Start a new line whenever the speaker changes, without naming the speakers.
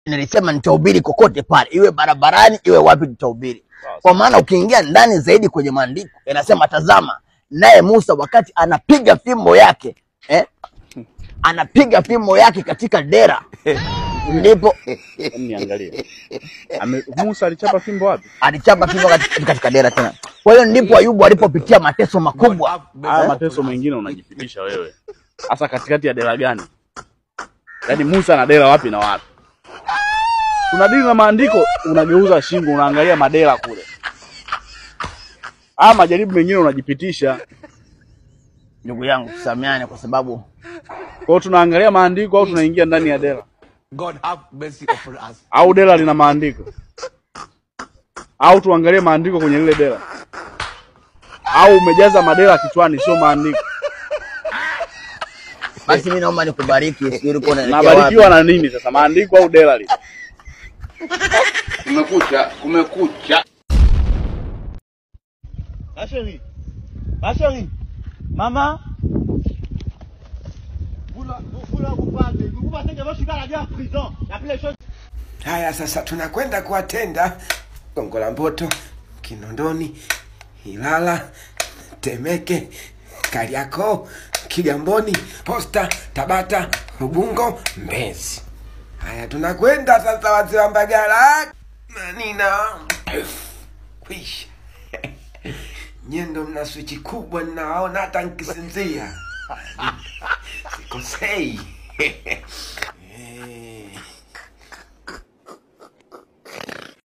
nilisema nitahubiri kokote pale, iwe barabarani, iwe wapi, nitahubiri. Kwa maana ukiingia ndani zaidi kwenye maandiko inasema, tazama, naye Musa wakati anapiga fimbo yake eh, anapiga fimbo yake katika dera, ndipo
Hebu niangalie. Ame, Musa alichapa fimbo wapi?
alichapa fimbo katika, katika dera tena. Kwa hiyo ndipo Ayubu alipopitia mateso makubwa.
Haya mateso mengine unajipitisha wewe. Hasa katikati ya dela gani? Yaani Musa na dela wapi na wapi? Unadili na maandiko, unageuza shingo, unaangalia madela kule. Haya majaribu mengine unajipitisha.
Ndugu yangu, tusameane kwa sababu
Kwa hiyo tunaangalia maandiko au tunaingia ndani ya dela?
God have mercy upon us.
Au dela lina maandiko? Au tuangalie maandiko kwenye lile dela? Au umejaza madela kichwani sio maandiko?
basi mimi naomba nikubariki, sijui ulikuwa unaelekea wapi.
Nabarikiwa na nini sasa? Maandiko au dela lile?
Kumekucha, kumekucha.
Ma chérie, ma chérie, maman. Vous là, vous, vous là, vous partez. Vous pensez que moi je suis gardé en prison. Il y a plus les choses.
Haya, sasa tunakwenda kuwatenda Gongo la Mboto, Kinondoni, Ilala, Temeke, Kariakoo, Kigamboni, Posta, Tabata, Ubungo, Mbezi. Haya, tunakwenda sasa, wazee wa Mbagala, Manina, kwisha nyendo, mna swichi kubwa, ninaona hata nkisinzia sikosei. Eh.